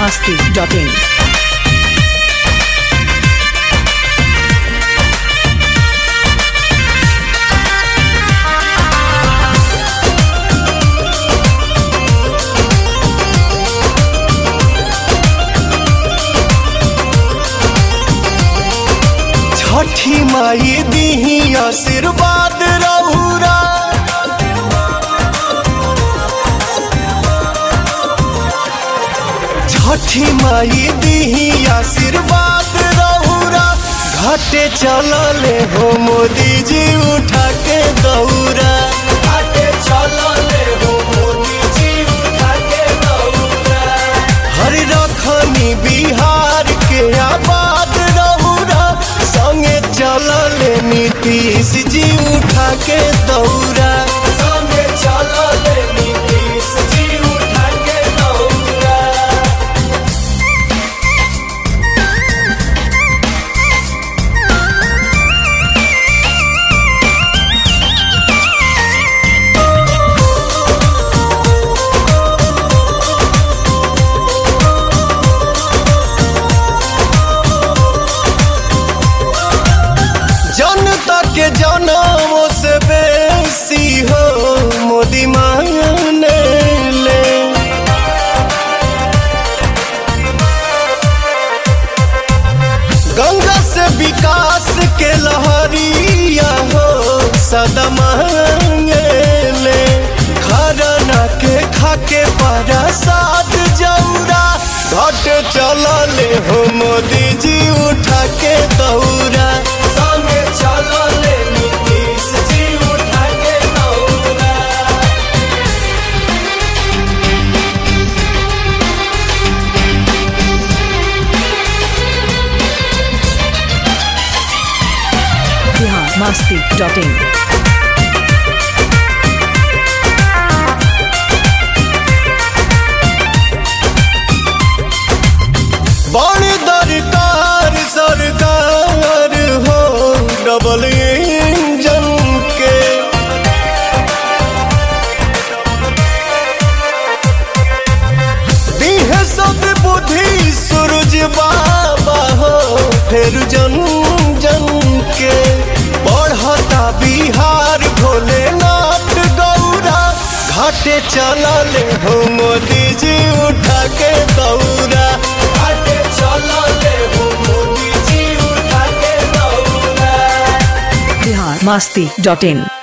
masti.in. छठी माई दीही आशीर्वाद रहुरा छठी माई दीही आशीर्वाद रहुरा घाटे चलले हो मोदी जी उठा के दौरा घाटे चलले हो मोदी जी उठा के दौरा हरि रखनी बिहार के आबाद रहुरा संगे चलले नीतीश जी उठा के दौरा संगे चलले नीतीश जी उठा के दौरा जनता के जनमों से बेसी हो मोदी माने ले गंगा से विकास के लहरिया हो सदा मांगे ले खरना के खाके प्रसाद जौरा घट चलले हो मोदी जी उठा के दौरा संगे चलले नीतीश जी उठा के दौरा Bihar masti.in. बड़ी दरकार सरकार हो डबल इंजन के दीह सब बुद्धि सूरज बाबा हो फिर जन जन के बढ़ता बिहार भोलेनाथ गौरा घाटे चलले हो मोदी जी उठा के दौरा घाटे चलले हो मोदी जी उठा के दौरा Bihar masti.in.